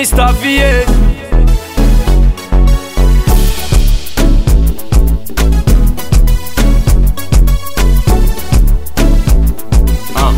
Mr. VA Ah.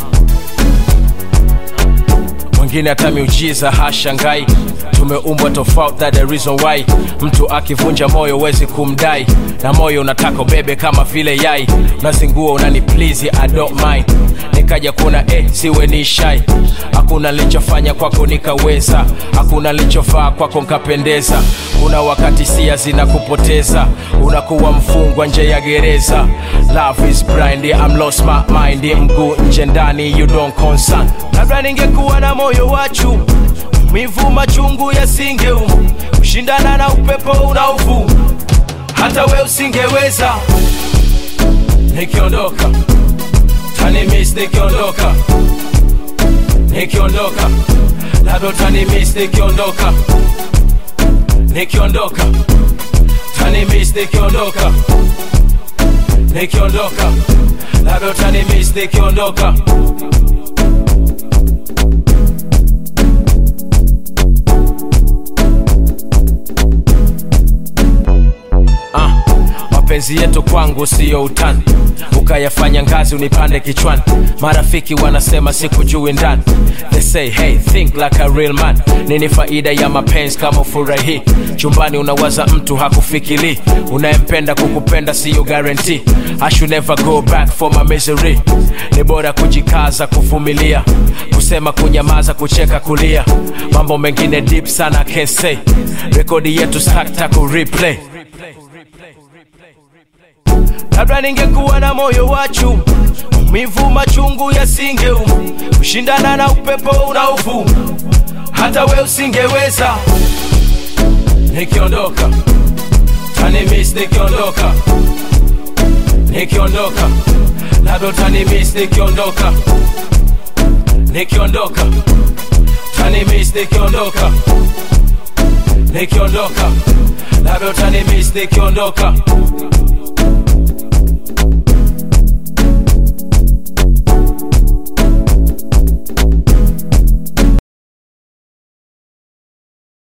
mwingine hata miujiza hashangai tumeumbwa tofauti that the reason why mtu akivunja moyo wezi kumdai na moyo unataka ubebe kama vile yai nazingua unani please I don't mind nikaja kuna eh, siwe ni shai hakuna lichofanya kwako nikaweza hakuna lichofaa kwako nkapendeza kuna wakati sia zinakupoteza unakuwa mfungwa nje ya gereza love is blind I'm lost my mind mguu nje ndani you don't concern labda ningekuwa na moyo wachu mivu machungu yasingeum kushindana na upepo unaovuma hata we usingeweza nikiondoka tanimis nikiondoka nikiondoka labda utanimis nikiondoka nikiondoka tanimis nikiondoka nikiondoka labda utanimis nikiondoka Ah, mapenzi yetu kwangu siyo utani ukayafanya ngazi unipande kichwani marafiki wanasema sikujui ndani they say hey think like a real man nini faida ya mapenzi kama ufurahi chumbani unawaza mtu hakufikiri unayempenda kukupenda siyo guarantee I should never go back for my misery ni bora kujikaza kuvumilia kusema kunyamaza kucheka kulia mambo mengine deep sana I can't say rekodi yetu sakta ku replay labda ningekuwa na moyo wachu mivu machungu yasingeum kushindana na upepo unaovuma hata we usingeweza nikiondoka tanimis nikiondoka nikiondoka labda utanimis nikiondoka nikiondoka tanimis nikiondoka nikiondoka labda utanimis nikiondoka